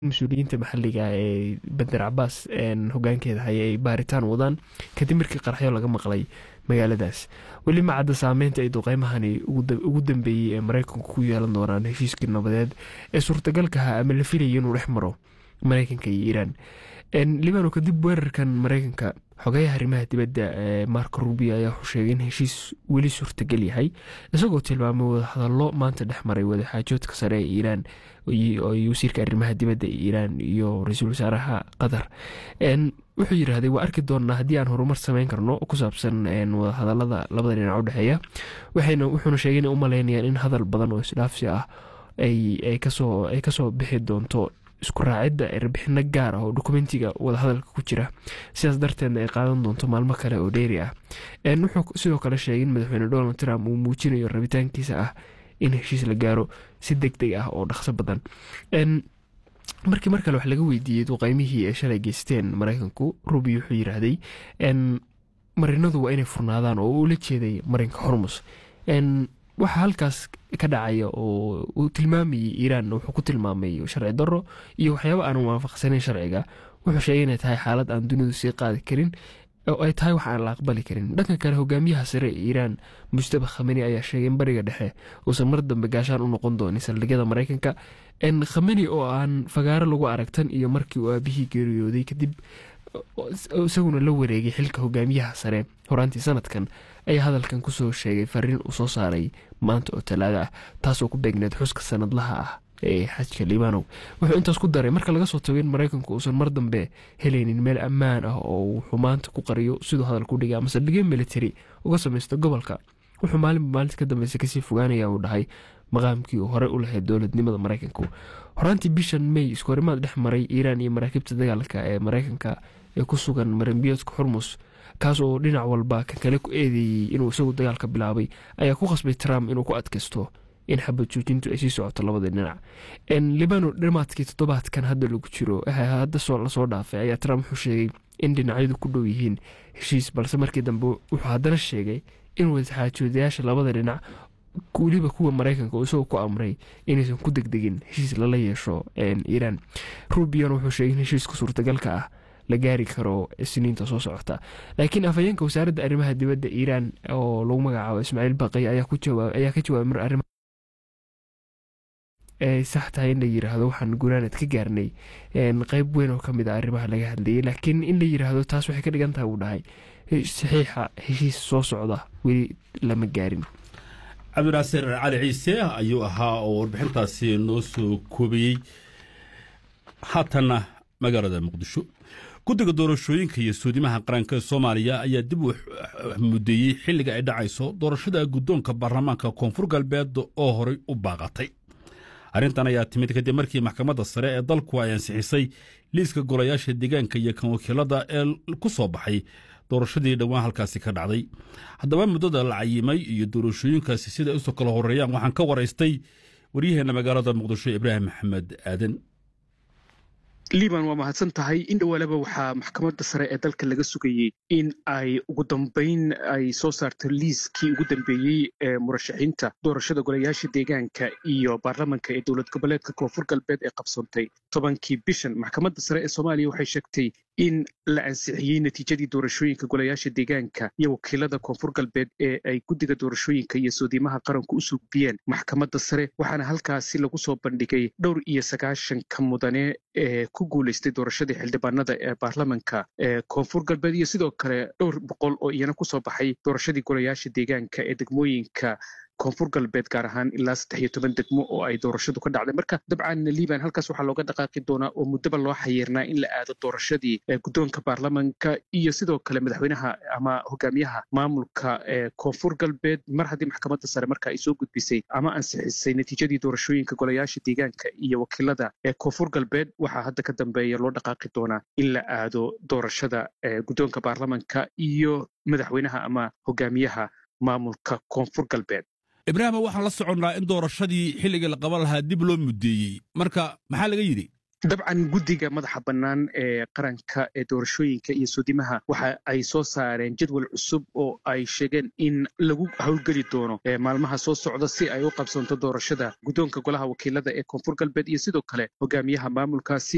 mas-uuliyiinta maxaliga ee bander cabaas hogaankeeda haya ay baaritaan wadaan kadib markii qaraxyo laga maqlay magaaladaas weli ma cadda saameynta ay duqeymahani ugu dambeeyey ee mareykanku ku yeelan doonaan heshiiskii nabadeed ee suurtagalkaha ama la filayay inuu dhex maro mareykanka iyo iiraan libano kadib weerarkan mareykanka xogayaha arrimaha dibadda ee marko rubio ayaa wuxuu sheegay in heshiis weli suurtagal yahay isagoo tilmaamay wadahadallo maanta dhex maray wadaxaajoodka sare ee iiraan wasiirka arrimaha dibadda ee iiraan iyo ra-iisul wasaaraha qatar wuxuu yidhaahday waa arki doonnaa haddii aan horumar sameyn karno ku saabsan wadahadalada labada dhinac u dhexeeya wuxuuna sheegay inay u maleynayaan in hadal badan oo isdhaafsi ah ay kasoo bixi doonto isku raacidda erbixino gaar ah oo dokumentiga wadahadalka ku jira sidaas darteedna ay qaadan doonto maalmo kale oo dheeri ah wuxuu sidoo kale sheegay in madaxweyne donald trump uu muujinayo rabitaankiisa ah in heshiis la gaaro si deg deg ah oo dhaqso badan markii mar kale wax laga weydiiyey duqeymihii ay shalay geysteen mareykanku rubi wuxuu yiraahday marinadu waa inay furnaadaan oo ula jeeday marinka hormus waxa halkaas ka dhacaya oo uu tilmaamayay iiraan wuxuu ku tilmaamay sharci daro iyo waxyaaba aan waafaqsanayn sharciga wuxuu sheegay inay tahay xaalad aan dunidu sii qaadi karin oo ay tahay wax aan la aqbali karin dhanka kale hogaamiyaha sare ee iiraan mustaba khameni ayaa sheegay in bariga dhexe uusan mar dambe gaashaan u noqon doonin saldhigyada mareykanka khameni oo aan fagaaro lagu aragtan iyo markii uu aabihii geeriyooday kadib isaguna la wareegay xilka hogaamiyaha sare horaantii sanadkan ayaa hadalkan kusoo sheegay fariin uu soo saaray maanta oo talaada ah taasoo ku beegneed xuska sanadlaha ah ee xajka liibanow wuxuu intaas ku daray marka laga soo tago in mareykanku uusan mar dambe helaynin meel ammaan ah oo uu xumaanta ku qariyo siduu hadal ku dhigay ama saldhigyo military uga samaysta gobolka wuxuu maalinba maalinta ka dambeysa kasii fogaanaya uu dhahay maqaamkii uu horey u lahayd dowladnimada mareykanku horaantii bishan may iskoorimaad dhex maray iiraan iyo maraakiibta dagaalka ee mareykanka ee ku sugan marinbiyoodka xurmus kaas oo dhinac walba kan kale ku eedeeyey inuu isagu dagaalka bilaabay ayaa ku qasbay trump inuu ku adkaysto in xabad joojintu ay sii socoto labada dhinac libano dhamaadkii toddobaadkan hadda lagu jiro hadda lasoo dhaafay ayaa trump wuxuu sheegay in dhinacyadu ku dhow yihiin heshiis balse markii dambe wuxuu haddana sheegay in wadaxaajoodayaasha labada dhinac weliba kuwa mareykanka oo isagoo ku amray inaysan ku degdegin heshiis lala yeesho iiraan rubion wuxuu sheegay in heshiiska suurtagalka ah la gaari karo siniinta soo socota laakiin afhayeenka wasaaradda arrimaha dibadda iiraan oo lagu magacaabo ismaaciil baqay ayaa ka jawaabay mar arrima ay sax tahay in la yiraahdo waxaan gunaanad ka gaarnay qeyb weyn oo kamid a arrimaha laga hadlayay laakiin in la yiraahdo taas waxay ka dhigan tahay uu dhahay saxiixa heshiis soo socda weli lama gaarin cabdinaasir cali ciise ayuu ahaa oo warbixintaasi noo soo koobiyey haatanna magaalada muqdisho guddiga doorashooyinka iyo suudimaha qaranka ee soomaaliya ayaa dib u mudeeyey xilliga ay dhacayso doorashada guddoonka baarlamaanka koonfur galbeed oo horey u baaqatay arrintan ayaa timid kadib markii maxkamadda sare ee dalku ay ansixisay liiska golayaasha deegaanka iyo kan wakiilada ee ku soo baxay doorashadii dhowaan halkaasi ka dhacday haddaba muddada la cayimay iyo doorashooyinkaasi siday usoo kala horeeyaan waxaan ka waraystay waryaheena magaalada muqdisho ibraahim maxamed aadan liban waa mahadsan tahay in dhowaalaba waxaa maxkamadda sare ee dalka laga sugayey in ay ugu dambayn ay soo saarto liiskii ugu dambeeyey ee murashaxiinta doorashada golayaasha deegaanka iyo baarlamanka ee dowlad goboleedka koonfur galbeed ee qabsoontay tobankii bishan maxkamadda sare ee soomaaliya waxay sheegtay in la ansixiyey natiijadii doorashooyinka golayaasha deegaanka iyo wakiilada koonfur galbeed ee ay guddiga doorashooyinka iyo soodiimaha qaranku u sugbiyeen maxkamadda sare waxaana halkaasi lagu soo bandhigay dhowr iyo sagaashanka mudane ee ku guulaystay doorashadii xildhibaanada ee baarlamanka ee koonfur galbeed iyo sidoo kale dhowr boqol oo iyana kusoo baxay doorashadii golayaasha deegaanka ee degmooyinka koonfur galbeed gaar ahaan ilaa saddex iyo toban degmo oo ay doorashadu ka dhacday marka dabcan liban halkaas waxaa looga dhaqaaqi doonaa oo muddaba loo xayiirnaa in la aado doorashadii guddoonka baarlamanka iyo sidoo kale madaxweynaha ama hogaamiyaha maamulka ee koonfur galbeed mar haddii maxkamadda sare marka ay soo gudbisay ama ansixisay natiijadii doorashooyinka golayaasha deegaanka iyo wakiilada ee koonfur galbeed waxaa hadda ka dambeeya loo dhaqaaqi doonaa in la aado doorashada guddoonka baarlamanka iyo madaxweynaha ama hogaamiyaha maamulka koonfur galbeed ibraahima waxaan la soconnaa in doorashadii xilligii la qaban lahaa dib loo muddeeyey marka maxaa laga yidhi dabcan guddiga madaxa bannaan ee qaranka ee doorashooyinka iyo suudimaha waxa ay soo saareen jadwal cusub oo ay sheegeen in lagu howlgeli doono maalmaha soo socda si ay u qabsanto doorashada guddoonka golaha wakiilada ee koonfur galbeed iyo sidoo kale hogaamiyaha maamulkaasi